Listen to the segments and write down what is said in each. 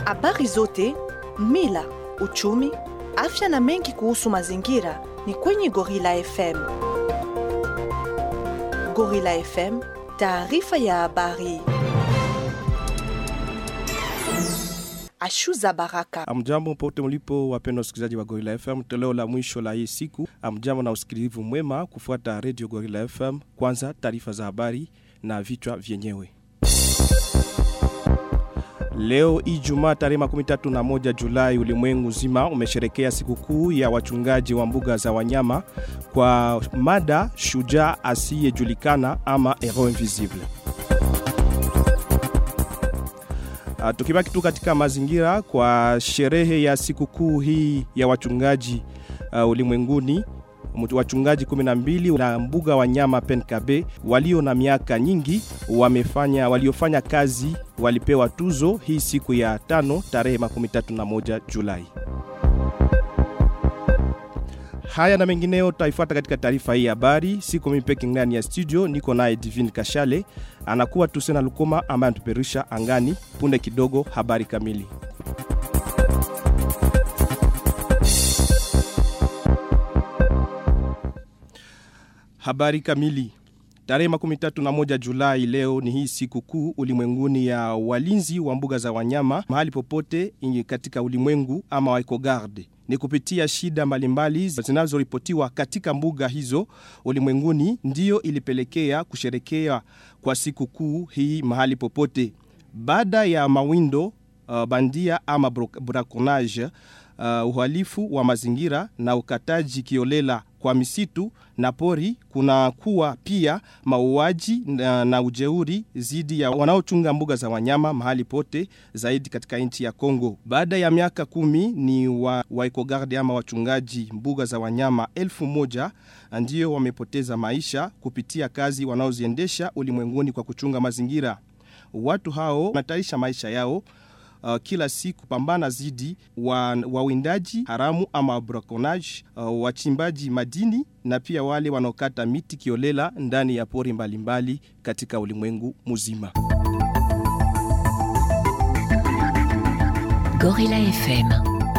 Habari zote, mila, uchumi, afya na mengi kuhusu mazingira ni kwenye Gorilla FM. Gorilla FM, taarifa ya habari. Ashuza Baraka. Amjambo pote mlipo wapendwa wasikilizaji wa Gorilla FM, toleo la mwisho la hii siku. Amjambo na usikilivu mwema kufuata Radio Gorilla FM. Kwanza taarifa za habari na vichwa vyenyewe. Leo Ijumaa tarehe 31 Julai, ulimwengu zima umesherekea sikukuu ya wachungaji wa mbuga za wanyama kwa mada shujaa asiyejulikana ama hero invisible. Uh, tukibaki tu katika mazingira kwa sherehe ya sikukuu hii ya wachungaji uh, ulimwenguni wachungaji 12 na mbuga wanyama Penkabe walio na miaka nyingi wamefanya waliofanya kazi walipewa tuzo hii siku ya tano tarehe 31 Julai. Haya na mengineo taifuata katika taarifa hii habari. Siko mimi peke ndani ya studio, niko naye Divine Kashale, anakuwa Tusena Lukoma ambaye anatuperisha angani. Punde kidogo habari kamili. Habari kamili. Tarehe 31 Julai leo ni hii siku kuu ulimwenguni ya walinzi wa mbuga za wanyama mahali popote katika ulimwengu ama wa EcoGarde. Ni kupitia shida mbalimbali zinazoripotiwa katika mbuga hizo ulimwenguni ndiyo ilipelekea kusherekea kwa siku kuu hii mahali popote. Baada ya mawindo uh, bandia ama braconnage uh, uhalifu wa mazingira na ukataji kiolela kwa misitu na pori kuna kuwa pia mauaji na, na ujeuri zidi ya wanaochunga mbuga za wanyama mahali pote zaidi katika nchi ya Kongo. Baada ya miaka kumi ni wa, wa EcoGarde ama wachungaji mbuga za wanyama elfu moja ndio wamepoteza maisha kupitia kazi wanaoziendesha ulimwenguni kwa kuchunga mazingira. Watu hao wanataisha maisha yao uh, kila siku pambana zidi wa wawindaji haramu ama braconnage, uh, wachimbaji madini na pia wale wanaokata miti kiolela ndani ya pori mbalimbali mbali katika ulimwengu mzima. Gorilla FM.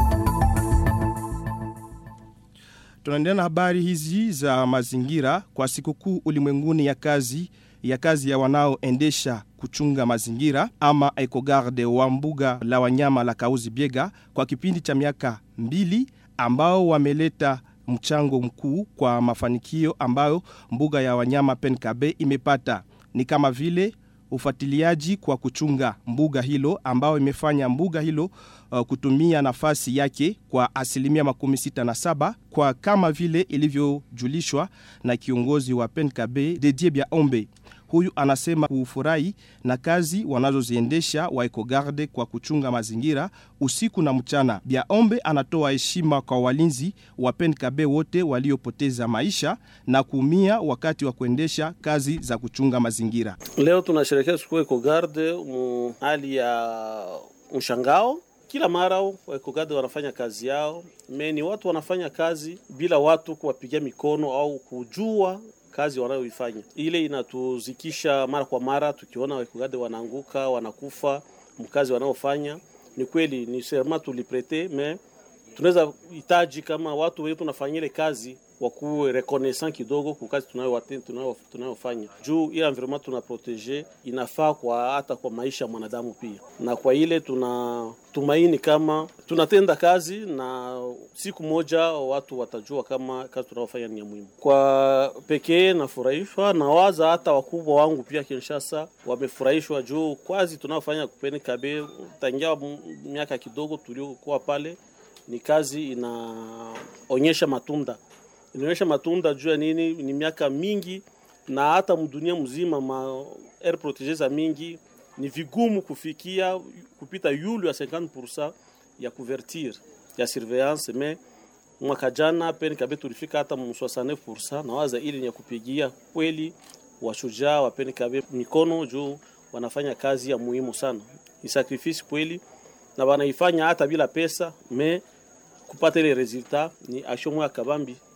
Tunaendelea na habari hizi za mazingira kwa sikukuu ulimwenguni ya kazi ya kazi ya wanaoendesha kuchunga mazingira ama EcoGarde wa mbuga la wanyama la Kauzi Biega kwa kipindi cha miaka mbili ambao wameleta mchango mkuu kwa mafanikio ambayo mbuga ya wanyama Penkabe imepata ni kama vile ufuatiliaji kwa kuchunga mbuga hilo ambao imefanya mbuga hilo uh, kutumia nafasi yake kwa asilimia makumi sita na saba kwa kama vile ilivyojulishwa na kiongozi wa Penkabe Dedie Bia Ombe. Huyu anasema kufurahi na kazi wanazoziendesha wa EcoGarde kwa kuchunga mazingira usiku na mchana. Biaombe anatoa heshima kwa walinzi wa Penkabe wote waliopoteza maisha na kuumia wakati wa kuendesha kazi za kuchunga mazingira. Leo tunasherehekea siku EcoGarde hali ya mshangao kila mara EcoGarde wanafanya kazi yao meni, watu wanafanya kazi bila watu kuwapigia mikono au kujua kazi wanayoifanya. Ile inatuzikisha mara kwa mara, tukiona EcoGarde wanaanguka wanakufa mkazi wanaofanya. Ni kweli ni serma tuliprete, me tunaweza hitaji kama watu wetu tunafanya ile kazi wakuwe reconnaissant kidogo kwa kazi tunayofanya juu ile environment tuna protege inafaa kwa hata kwa maisha ya mwanadamu pia, na kwa ile tuna tumaini kama tunatenda kazi na siku moja watu watajua kama kazi tunayofanya ni ya muhimu. Kwa pekee nafurahishwa na waza hata wakubwa wangu pia Kinshasa wamefurahishwa juu kazi tunayofanya kupeni kabe tangia miaka kidogo tuliokuwa pale, ni kazi inaonyesha matunda inaonyesha matunda juu ya nini? Ni miaka mingi na hata mdunia mzima ma air protege mingi ni vigumu kufikia kupita yulu ya 50% ya couverture ya surveillance me mwaka jana Penkabe tulifika hata 69%, na waza ili ni ya kupigia kweli washujaa wa Penkabe mikono juu wanafanya kazi ya muhimu sana, ni sacrifice kweli, na wanaifanya hata bila pesa me kupata ile resultat ni action moya kabambi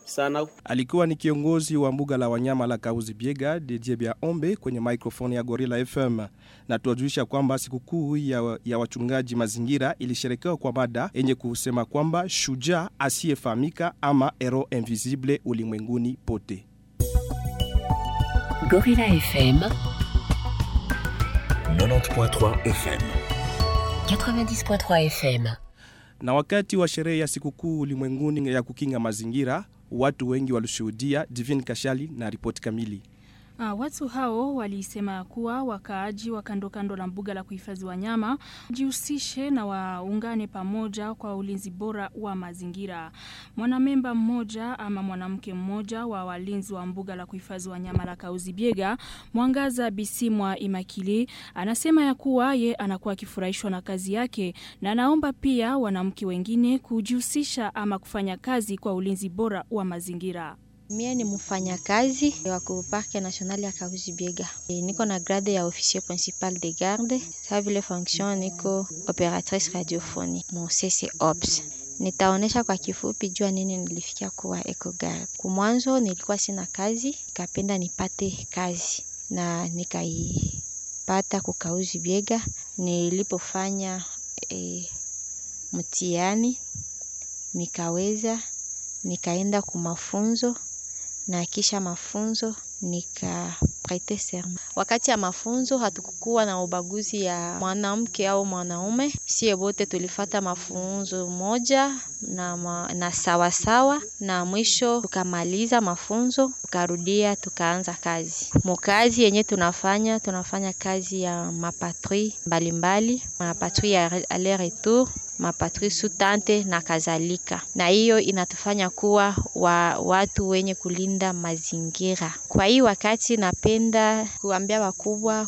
sana. Alikuwa ni kiongozi wa mbuga la wanyama la Kauzi Biega Didier Bia Ombe kwenye microphone ya Gorilla FM, na tuwajulisha kwamba sikukuu ya, ya wachungaji mazingira ilisherekewa kwa mada yenye kusema kwamba shujaa asiyefahamika ama hero invisible ulimwenguni pote. Gorilla FM 90.3 FM. 90.3 FM. Na wakati wa sherehe ya sikukuu ulimwenguni ya kukinga mazingira, watu wengi walishuhudia. Divine Kashali na ripoti kamili. Uh, watu hao walisema kuwa wakaaji wa kando kando la mbuga la kuhifadhi wanyama jihusishe na waungane pamoja kwa ulinzi bora wa mazingira. Mwanamemba mmoja ama mwanamke mmoja wa walinzi wa mbuga la kuhifadhi wanyama la Kauzi Biega, Mwangaza Bisimwa Imakili, anasema ya kuwa ye anakuwa akifurahishwa na kazi yake na anaomba pia wanamke wengine kujihusisha ama kufanya kazi kwa ulinzi bora wa mazingira. Mie ni mfanyakazi wa Parke National ya Kahuzi Biega. E, niko na grade ya officier principal de garde. Sa vile fonction niko operatrice radiophonique mon CC Ops. Nitaonesha kwa kifupi jua nini nilifikia kuwa EcoGuard. Kumwanzo nilikuwa sina kazi, nikapenda nipate kazi na nikaipata kukauzi Biega. Nilipofanya e, mtihani nikaweza, nikaenda kumafunzo na kisha mafunzo nika prete serment. Wakati ya mafunzo hatukukuwa na ubaguzi ya mwanamke au mwanaume, sie wote tulifata mafunzo moja na, ma, na sawa sawa, na mwisho tukamaliza mafunzo tukarudia tukaanza kazi. Mukazi yenye tunafanya tunafanya kazi ya mapatrui mbalimbali, mapatrui ya aller retour mapatri sutante na kadhalika, na hiyo inatufanya kuwa wa watu wenye kulinda mazingira. Kwa hii wakati napenda kuambia wakubwa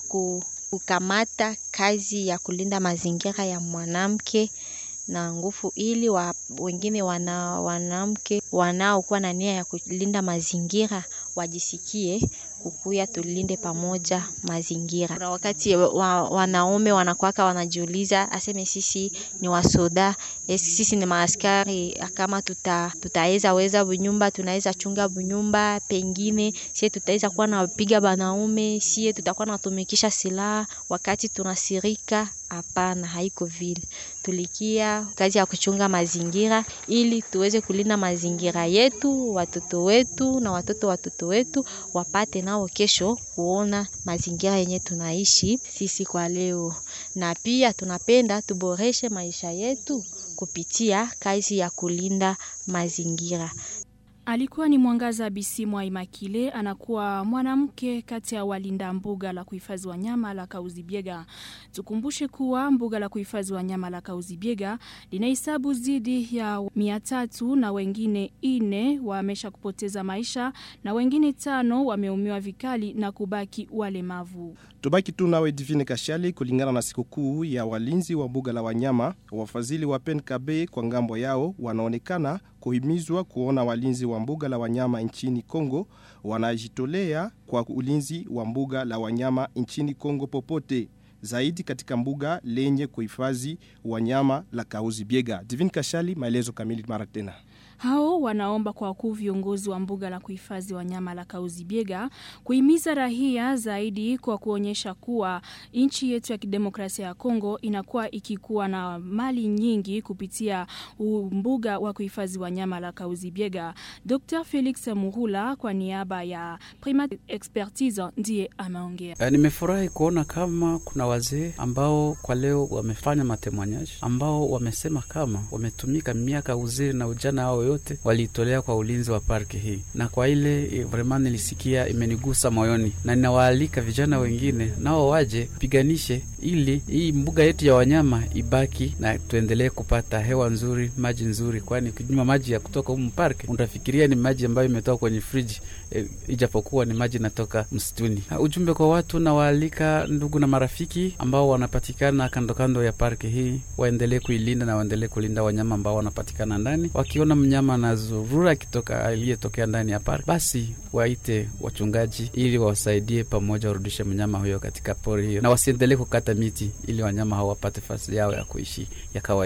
kukamata kazi ya kulinda mazingira ya mwanamke na nguvu, ili wa, wengine wana, wanamke wanaokuwa na nia ya kulinda mazingira wajisikie kukuya tulinde pamoja mazingira. Na wakati wa, wanaume wanakwaka wanajiuliza aseme sisi ni wasoda, sisi ni maaskari, kama tuta tutaweza weza bunyumba, tunaweza chunga bunyumba, pengine sie tutaweza kuwa na piga banaume, sie tutakuwa natumikisha silaha wakati tunasirika. Hapana, haiko vile. Tulikia kazi ya kuchunga mazingira ili tuweze kulinda mazingira yetu, watoto wetu na watoto watoto wetu wapate nao kesho kuona mazingira yenye tunaishi sisi kwa leo, na pia tunapenda tuboreshe maisha yetu kupitia kazi ya kulinda mazingira. Alikuwa ni Mwangaza Bisimwa Imakile, anakuwa mwanamke kati ya walinda mbuga la kuhifadhi wanyama la Kauzi Biega. Tukumbushe kuwa mbuga la kuhifadhi wanyama la Kauzi Biega linahesabu zidi ya mia tatu na wengine ine wamesha kupoteza maisha na wengine tano wameumiwa vikali na kubaki walemavu. Tubaki tu nawe Divine Kashali. Kulingana na sikukuu ya walinzi wa mbuga la wanyama, wafadhili wa PNKB kwa ngambo yao wanaonekana kuhimizwa kuona walinzi wa mbuga la wanyama nchini Kongo wanajitolea kwa ulinzi wa mbuga la wanyama nchini Kongo popote zaidi katika mbuga lenye kuhifadhi wanyama la Kauzi Biega. Divine Kashali, maelezo kamili mara tena. Hao wanaomba kwa wakuu viongozi wa mbuga la kuhifadhi wanyama la Kauzi Biega kuhimiza rahia zaidi kwa kuonyesha kuwa nchi yetu ya kidemokrasia ya Kongo inakuwa ikikuwa na mali nyingi kupitia mbuga wa kuhifadhi wanyama la Kauzi Biega. Dr. Felix Muhula kwa niaba ya Primate Expertise ndiye ameongea. E, nimefurahi kuona kama kuna wazee ambao kwa leo wamefanya matemanyaji ambao wamesema kama wametumika miaka uzee na ujana wao yote waliitolea kwa ulinzi wa parki hii, na kwa ile vraiment nilisikia imenigusa moyoni, na ninawaalika vijana wengine nao waje piganishe ili hii mbuga yetu ya wanyama ibaki na tuendelee kupata hewa nzuri, maji nzuri, kwani ukinywa maji ya kutoka humu parki utafikiria ni maji ambayo imetoka kwenye friji e, ijapokuwa ni maji natoka msituni. Ujumbe kwa watu, nawaalika ndugu na marafiki ambao wanapatikana kando kando ya parki hii waendelee kuilinda na waendelee kulinda wanyama ambao wanapatikana ndani. Wakiona mnyama na zurura akitoka aliyetokea ndani ya parki, basi waite wachungaji ili wawasaidie pamoja, warudishe mnyama huyo katika pori hiyo, na wasiendelee kukata miti ili wanyama hao wapate fasi yao ya kuishi ya kawaida.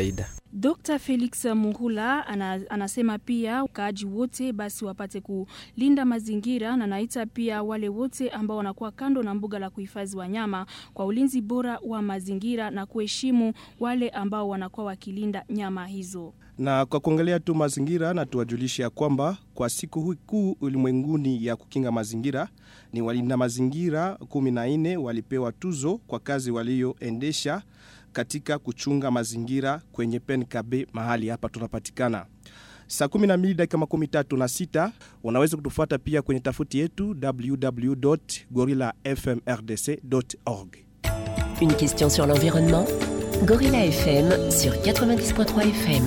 Dr. Felix Muhula ana, anasema pia wakaaji wote basi wapate kulinda mazingira na naita pia wale wote ambao wanakuwa kando na mbuga la kuhifadhi wanyama kwa ulinzi bora wa mazingira na kuheshimu wale ambao wanakuwa wakilinda nyama hizo. Na kwa kuongelea tu mazingira na tuwajulishe ya kwamba kwa siku hii kuu ulimwenguni ya kukinga mazingira ni walinda mazingira 14 walipewa tuzo kwa kazi walioendesha katika kuchunga mazingira kwenye PNKB mahali hapa tunapatikana. Saa 12 dakika makumi tatu na sita unaweza kutufuata pia kwenye tafuti yetu www.gorillafmrdc.org. Une question sur l'environnement Gorilla FM sur 90.3 FM.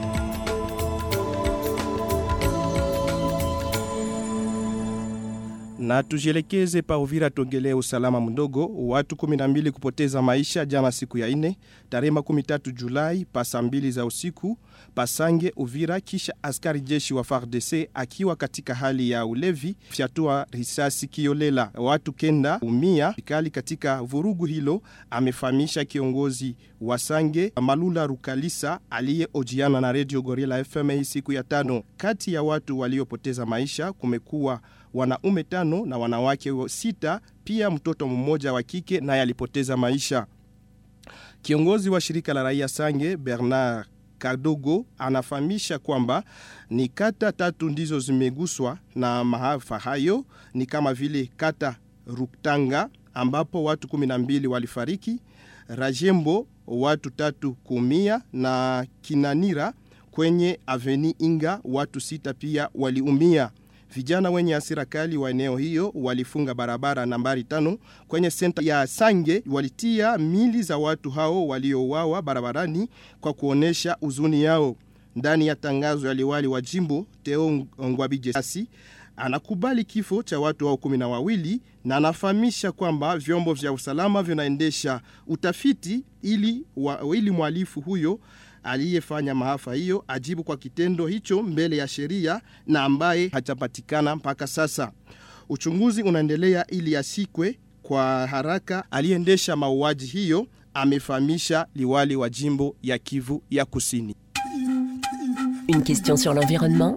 Na tujielekeze pa Uvira tuongelee usalama mdogo. Watu 12 kupoteza maisha jana siku ya ine tarehe 13 Julai pa saa mbili za usiku Pasange Uvira, kisha askari jeshi wa FARDC akiwa katika hali ya ulevi fyatua risasi kiolela. Watu kenda umia vikali katika vurugu hilo, amefahamisha kiongozi wa Sange Malula Rukalisa aliyeojiana na Radio Gorilla FM hii siku ya tano. Kati ya watu waliopoteza maisha kumekuwa wanaume tano na wanawake sita, pia mtoto mmoja wa kike naye alipoteza maisha. Kiongozi wa shirika la raia Sange Bernard Kadogo anafahamisha kwamba ni kata tatu ndizo zimeguswa na maafa hayo, ni kama vile kata Ruktanga ambapo watu 12 walifariki, Rajembo watu tatu kuumia na Kinanira kwenye Aveni Inga watu sita pia waliumia. Vijana wenye hasira kali wa eneo hiyo walifunga barabara nambari tano kwenye senta ya Sange, walitia mili za watu hao waliouawa barabarani kwa kuonesha huzuni yao. Ndani ya tangazo ya liwali wa jimbo Teo Ngwabijesi anakubali kifo cha watu hao kumi na wawili na anafahamisha kwamba vyombo vya usalama vinaendesha utafiti ili, wa, ili mhalifu huyo aliyefanya maafa hiyo ajibu kwa kitendo hicho mbele ya sheria na ambaye hajapatikana mpaka sasa. Uchunguzi unaendelea ili asikwe kwa haraka aliyeendesha mauaji hiyo, amefahamisha liwali wa jimbo ya Kivu ya Kusini. Une question sur l'environnement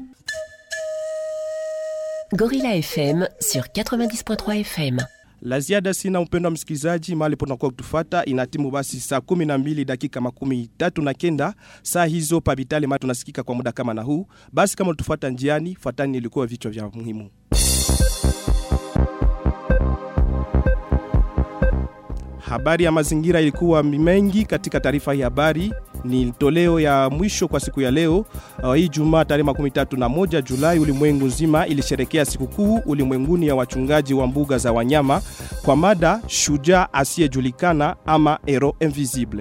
Gorilla FM sur 90.3 FM. La ziada sina upendo wa msikilizaji mahali ponakuwa kutufata inatimu basi saa 12 dakika makumi tatu na kenda saa hizo pabitali mali tunasikika kwa muda kama na huu basi kama ulitufuata njiani fuatani ilikuwa vichwa vya muhimu habari ya mazingira ilikuwa mengi katika taarifa hii habari ni toleo ya mwisho kwa siku ya leo uh, hii jumaa tarehe 31 julai ulimwengu nzima ilisherekea sikukuu ulimwenguni ya wachungaji wa mbuga za wanyama kwa mada shujaa asiyejulikana ama hero invisible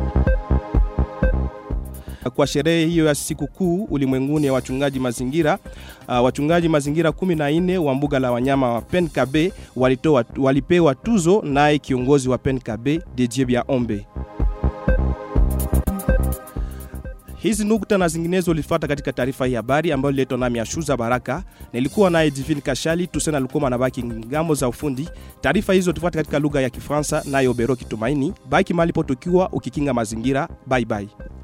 kwa sherehe hiyo ya sikukuu ulimwenguni ya wachungaji mazingira uh, wachungaji mazingira 14 wa mbuga la wanyama wa penkabe walitoa, walipewa tuzo naye kiongozi wa penkabe Didier Biaombe hizi nukta na zinginezo ulifuata katika taarifa hii habari ambayo ililetwa nami Ashuza Baraka. Nilikuwa naye Divine Kashali, Tusena alikuwa anabaki ngambo za ufundi. Taarifa hizo tufuate katika lugha ya Kifaransa nayo Bero Kitumaini. Baki mahali potukiwa ukikinga mazingira. Bye bye.